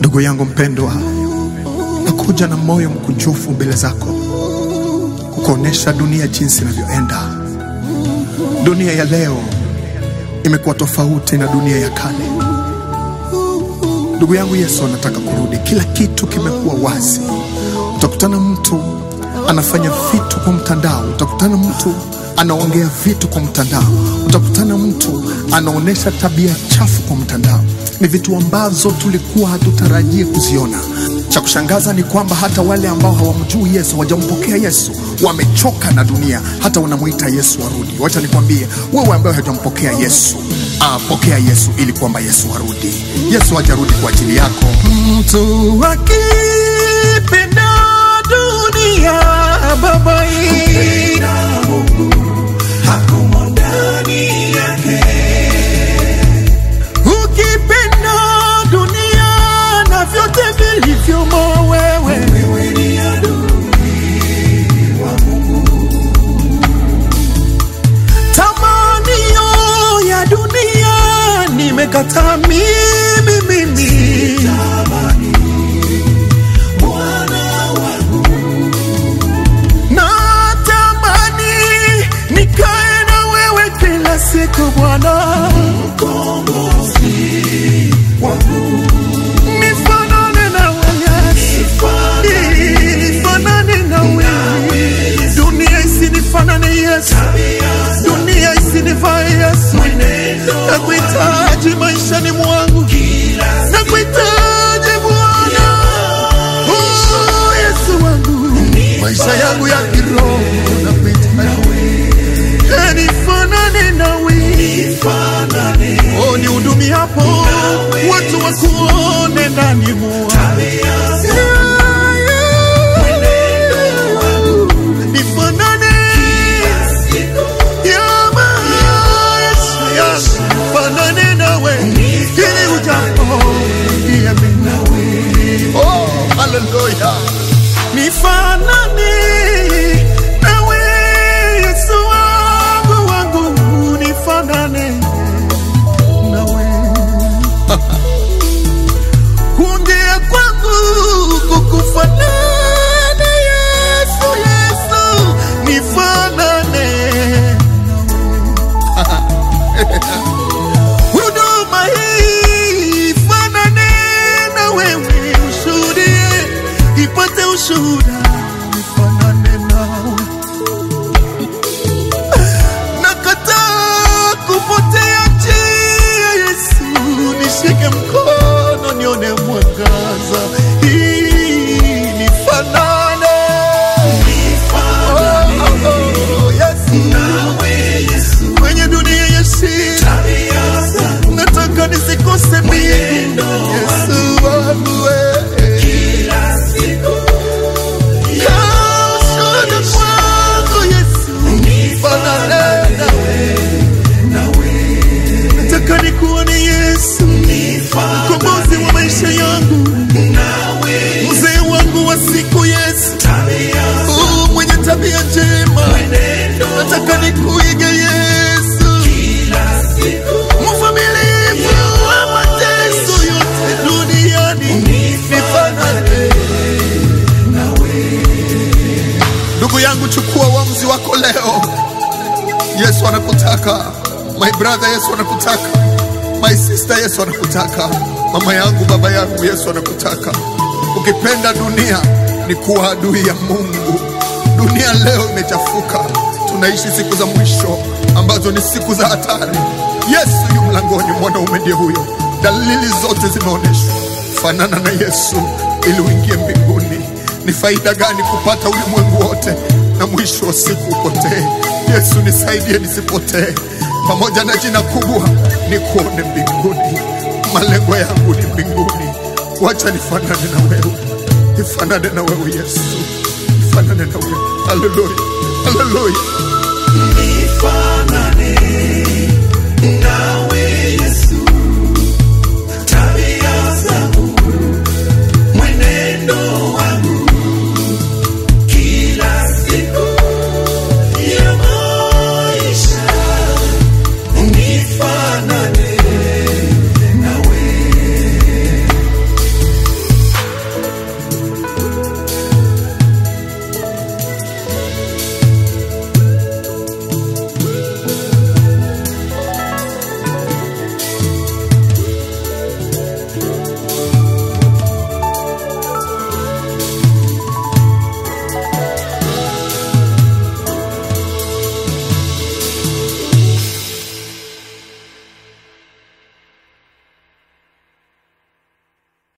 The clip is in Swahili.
Ndugu yangu mpendwa, nakuja na moyo mkunjufu mbele zako kukuonesha dunia jinsi inavyoenda. Dunia ya leo imekuwa tofauti na dunia ya kale. Ndugu yangu, Yesu anataka kurudi. Kila kitu kimekuwa wazi. Utakutana mtu anafanya vitu kwa mtandao, utakutana mtu anaongea vitu kwa mtandao, utakutana mtu anaonyesha tabia chafu kwa mtandao. Ni vitu ambazo tulikuwa hatutarajii kuziona. Cha kushangaza ni kwamba hata wale ambao hawamjui Yesu, hawajampokea Yesu, wamechoka na dunia, hata wanamwita Yesu arudi. Wacha nikwambie wewe ambaye hajampokea Yesu, ah, pokea Yesu ili kwamba Yesu arudi. Yesu hajarudi kwa ajili yako. Mtu akipenda dunia babai, ukipenda dunia na vyote vilivyomo wewe, tamanio ya dunia nimekataa mimi mimi natamani nikae na wewe kila siku Bwana, nifanane na wewe, nifanane na wewe, dunia isinifanane Yesu, dunia isinivae Yesu, nakuhitaji maishani mwangu, nakuhitaji Bwana, oh Yesu wangu, maisha yangu ya kiroho nakuhitaji Eh, nifanane nawe oh, nihudumi hapo watu wakuone ndani mwa nifanane ya maisha yangu. fanane nawe ili ujapo niamini. Oh, haleluya nifanane nawe Yesu wangu wangu nifanane nawe kuongea kwangu kukufanana Yesu Yesu nifanane huduma hii fanane na wewe ushuhudie ipate ushuhuda nifanane nawe nakataa kupotea njia Yesu nishike mkono nione mwangaza hii nifanane Oh, oh, oh, Yesu. kwenye dunia ya shida nataka nisikose mimi Yesu wangu wewe Kaushuhuda kwangu Yesu fanane nawe nataka nikuone Yesu mkombozi wa maisha yangu mzee wangu wa siku Yesu Oh, mwenye tabia njema nataka nikuige Yesu mvumilivu wa mateso yote duniani nifanane Ndugu yangu, chukua uamuzi wako leo. Yesu anakutaka, my brother. Yesu anakutaka, my sister. Yesu anakutaka, mama yangu, baba yangu. Yesu anakutaka. Ukipenda dunia ni kuwa adui ya Mungu. Dunia leo imechafuka, tunaishi siku za mwisho ambazo ni siku za hatari. Yesu yu mlangoni, mwanaume ndiye huyo. Dalili zote zimeonyeshwa. Fanana na Yesu ili uingie mbinguni. Ni faida gani kupata ulimwengu wote na mwisho wa siku upotee? Yesu nisaidie nisipotee, pamoja na jina kubwa ni kuone mbinguni. Malengo yangu ni mbinguni. Wacha nifanane na wewe, nifanane na wewe Yesu, nifanane na wewe. Haleluya, haleluya. nifanane